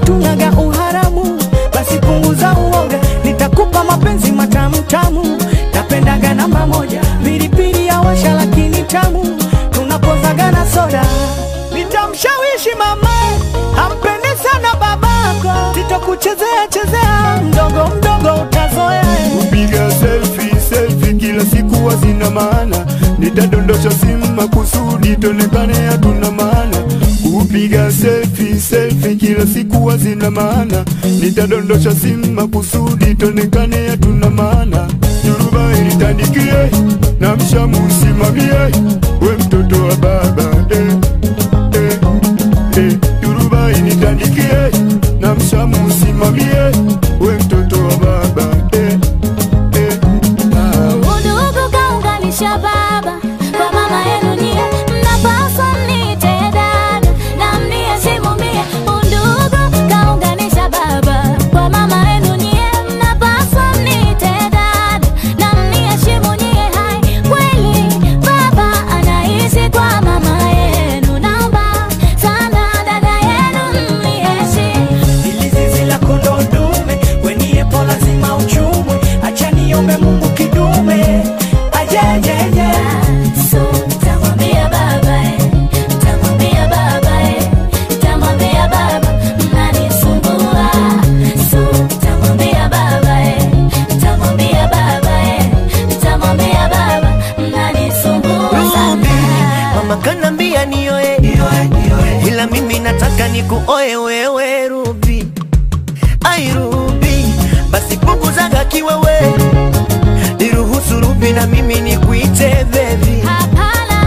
hatunaga uharamu, basi punguza uoga, nitakupa mapenzi matamu tamu. Napendaga namba moja, pilipili ya washa lakini tamu, tunapozaga na soda. Nitamshawishi mama ampende sana babako, sitokuchezea chezea, mdogo mdogo utazoea. Kupiga selfie selfie kila siku hazina maana, nitadondosha simu makusudi tonekane hatuna maana. Kupiga selfie selfie kila siku hazina maana, nitadondosha simu makusudi tonekane hatuna maana. Nyuruba ilitandikie na mshamu usimamie, we mtoto wa baba eh, eh, eh. Nyuruba ilitandikie na mshamu usimamie, we mtoto wa baba eh, eh. Ah. Udugu kaunganisha baba kwa mama yenu nyie, mnapaswa mniite dada na mniheshimu mie. Udugu kaunganisha baba kwa mama yenu nyie, mnapaswa mniite dada na mniheshimu nyie. Hai, kweli baba anaishi kwa mama yenu, naomba sana dada yenu mniheshimu. Ili zizi la kondoo dume, weniepo lazima uchumwe, acha niombe Mungu kidume ajejeje So, tamwambia baba eh, tamwambia baba eh, tamwambia baba mnanisumbua. So, tamwambia baba eh, tamwambia baba eh, tamwambia baba mnanisumbua Ruby, sana. mama kanambia nioe, ila mimi nataka nikuoe wewe Ruby. Ai Ruby, basi punguzaga kiwewe, niruhusu Ruby na mimi nikuite baby. Hapana,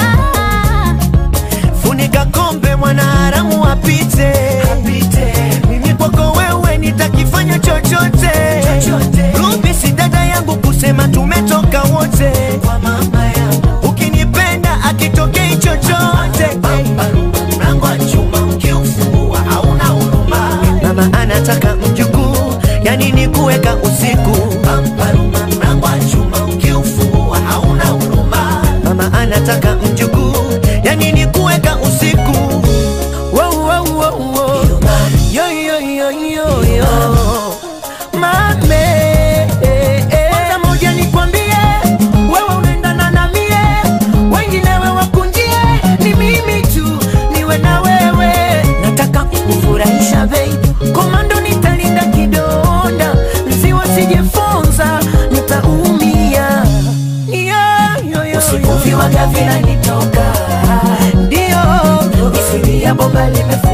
Funika kombe mwana haramu apite, mimi kwako wewe nitakifanya chochote. Ruby si dada yangu kusema tumetoka wote, ukinipenda akitokei chochote. Mlango wa chuma ukiufungua hauna huruma. Mama anataka mjukuu, yani ni kuweka usiku. Mlango wa chuma ukiufungua hauna huruma. Mama anataka mjukuu, yani ni kuweka usiku. Wow, wow, wow, wow. Yo, yo, yo, yo, yo. Mame, eh, eh. Kwanza moja nikwambie, wewe unaendana na mie, wengine wewe wakunjie, ni mimi tu niwe na wewe. Nataka kukufurahisha baby, komando nitalinda kidonda, nziwa sijefonza, nitaumia. Yo, yo, yo, Usiku yo. viwaga vinanitoka Ndio, Misuli ya bomba limefunga